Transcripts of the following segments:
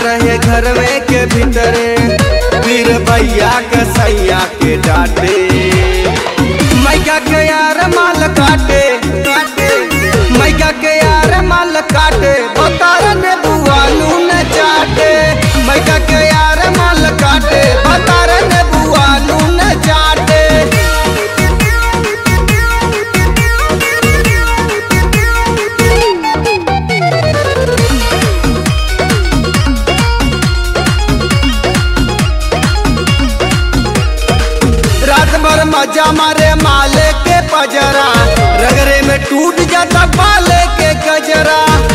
रहे घर में के भीतरे फिर भैया के सैया के डांटे मैया के यार माल काटे काटे मैया के यार माल काटे बतार ने बुआ नून चाटे मैया के यार माल काटे बतार ने बुआ नून चाटे रात भर मजा मारे माले के पजरा रगरे में टूट जाता बाले के गजरा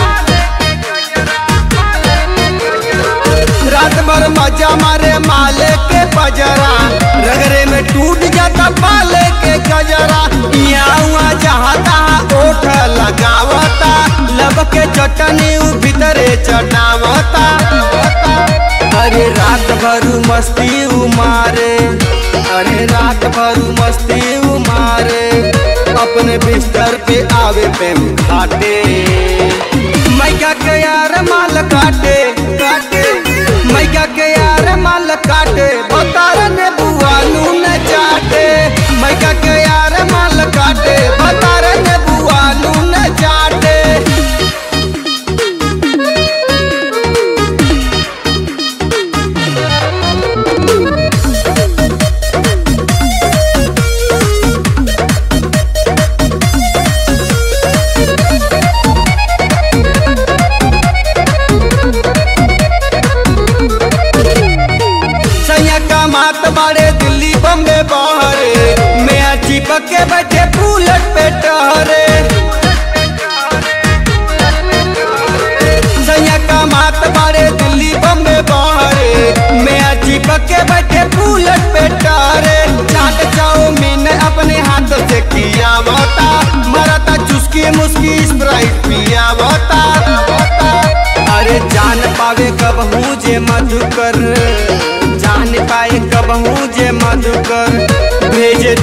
रात भर मजा मारे माले के पजरा रगरे में टूट जाता बाले के गजरा यहाँ जहाँ तहाँ ओठ लगावता लब के चटनी उ भीतरे चटावता अरे रात भर मस्ती उमारे अरे रात भर मस्ती उमारे अपने बिस्तर पे आवे पे घाटे मैया के यार माल काटे काटे मैया के यार माल काटे बतार ने बुआ नून चाटे मैया के यार माल काटे बतार ने बुआ नून चाटे सैया का मात बाड़े दिल्ली बम्बे बहरे मैं चिपक के बैठे बुलेट पे टहरे सैया का मात बाड़े दिल्ली बम्बे बहरे मैं चिपक के बैठे बुलेट पे टहरे चाट चाउमीन अपने हाथ से किया बता मरता चुस्की मुस्की स्प्राइट पिया बता अरे जान पावे कब हूँ जे मधुकर जान पाए कब हूँ जे मधुकर भेजे